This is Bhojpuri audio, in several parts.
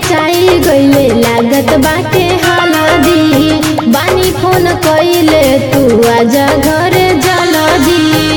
रचाई गइले लागत बाटे हलदी बानी फोन कइले तू आजा घरे जल्दी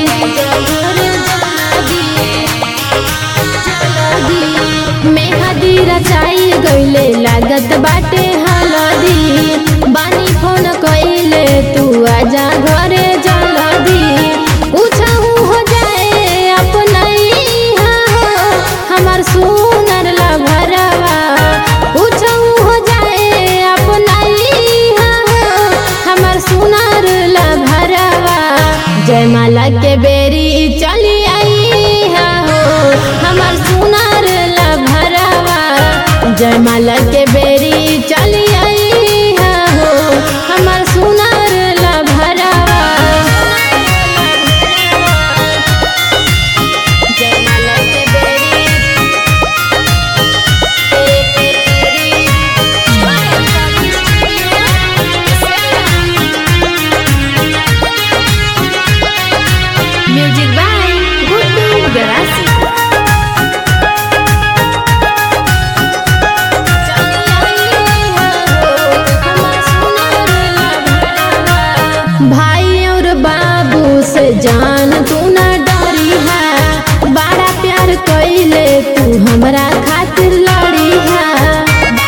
मेहदी रचाई गइले लागत बाटे हलदी बानी फोन कइले तू आजा घरे जल्दी पूछहु हो जाए अपनैहा हो हमर सुनर लभरवा पूछहु हो जाए अपनैहा हो हमर सुनर लभरवा जयमाला के बेरी चली आई हो हमर सुनर लभरवा जयमाला के बेरी चली आई हो हमर सुनर लभरवा जयमाला के बेरी म्यूजिक बाय गुड्डू गरासी भाई और बाबू से जान तू ना डरी है बड़ा प्यार कइले तू हमरा खातिर लड़ी है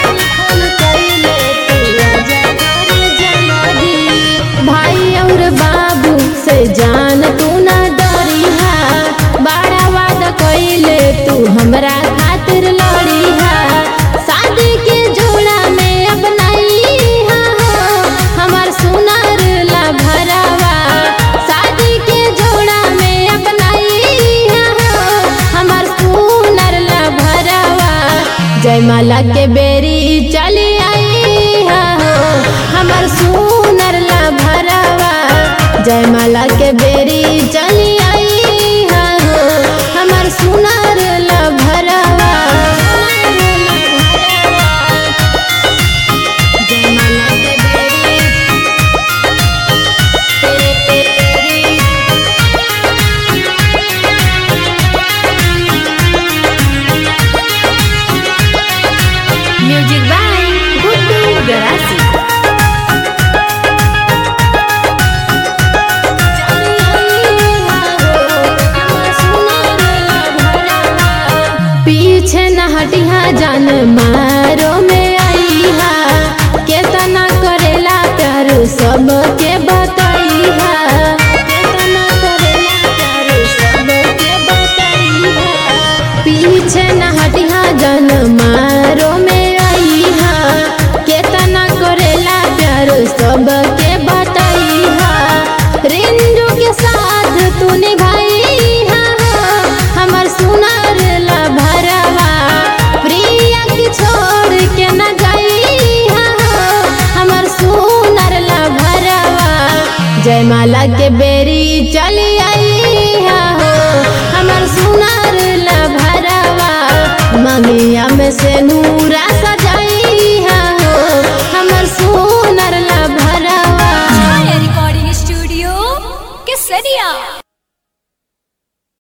भाई और बाबू से जान तू ना डरी है बड़ा वादा कइले तू हमरा खातिर लड़ी है शादी के जोड़ा में अपनाई हो हमर सुनर ला भरावा शादी के जोड़ा में अपनाई हो हमर सुनर ला भरावा जयमाला के बेरी चली आई हो हमर सुनर ला भरावा जयमाला के बेरी चली आई हो हमर सुनर ला भरावा जयमाला के बेरी म्यूजिक बाय गुड्डू गरासी पीछे न हटिहा जान मारो में आई हा केतना करेला प्यार सबके बतैहा केतना करेला प्यार सबके बतैहा पीछे न हटिहा जान मारो में आई हा केतना करेला प्यार सबके बतैहा रिंजू के साथ तू निभाई हा हमर सुनर ला भरवा प्रिया की छोड़ के न गई हा हमर सुनर ला भरवा जयमाला के बेरी चली आई हो हमर सुनर ला भरवा ममिया में से नूरा सजाई हो हमर सुनर ला भरवा रिकॉर्डिंग स्टूडियो केसरिया